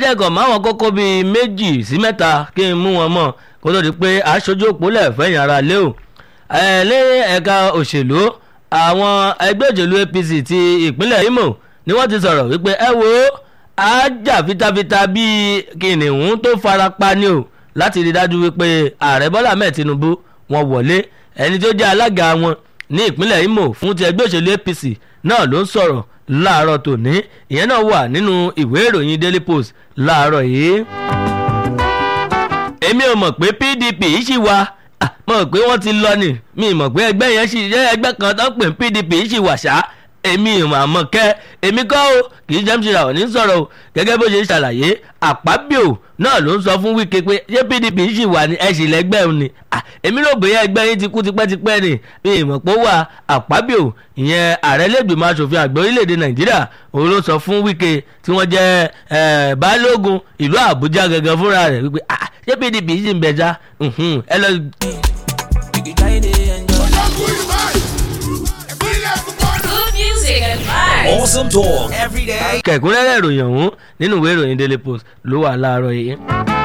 jẹ́kọ̀ máwọn kókó bíi méjì sí mẹ́ta kí n mú wọn mọ̀ kó tó di pé aṣojú òpólẹ̀ fẹ̀yìn ara lé o ẹ̀ lé ẹ̀ka òṣèlú àwọn ẹgbẹ́ òṣèlú APC ti ìpínlẹ̀ Imo ni wọ́n ti sọ̀rọ̀ wípé ẹ wo àjà fitafita bíi kìnìún tó fara pa ni o láti rí dájú wípé ààrẹ Bọ́lá Ahmed Tinubu wọn wọlé ẹni tó jẹ́ alága wọn ní ìpínlẹ̀ Imo fún ti ẹgbẹ́ òṣèlú APC náà ló ń sọ̀rọ̀ láàárọ̀ tòní ìyẹn náà wà nínú ìwé ìròyìn Daily Post láàárọ̀ yìí. èmi ò mọ̀ pé PDP yìí ṣì wà mọ̀ pé wọ́n ti lọ ni mi mọ̀ pé ẹgbẹ́ yẹn ṣì jẹ́ ẹgbẹ́ kan tó ń pè PDP yìí ṣì wà ṣá èmi ìmọ̀ àmọ́ kẹ́ èmi kọ́ o kì í jẹ́ ṣe àwọn ní sọ̀rọ̀ o gẹ́gẹ́ bó ṣe ṣàlàyé àpábíò náà ló ń sọ fún Wike pé ṣé PDP ṣì wà ní ẹ̀sìn lẹ́gbẹ́ òun ni èmi rò bóyá ẹgbẹ́ yín ti kú tipẹ́tipẹ́ ni bí ìmọ̀ pé ó wà àpábíò ìyẹn ààrẹ lẹ́gbẹ̀mọ aṣòfin àgbà orílẹ̀-èdè Nàìjíríà òun ló sọ fún Wike tí wọ́n jẹ́ balógun ìlú Àbújá gangan fúnra rẹ̀ wípé ṣé PDP ṣì ń bẹja ẹ lọ. Good music and vibes. Awesome talk every day. kẹ̀kúnrẹ́rẹ́ ìròyìn ọ̀hún nínú ìwé ìròyìn Daily Post ló wà láàárọ̀ yìí.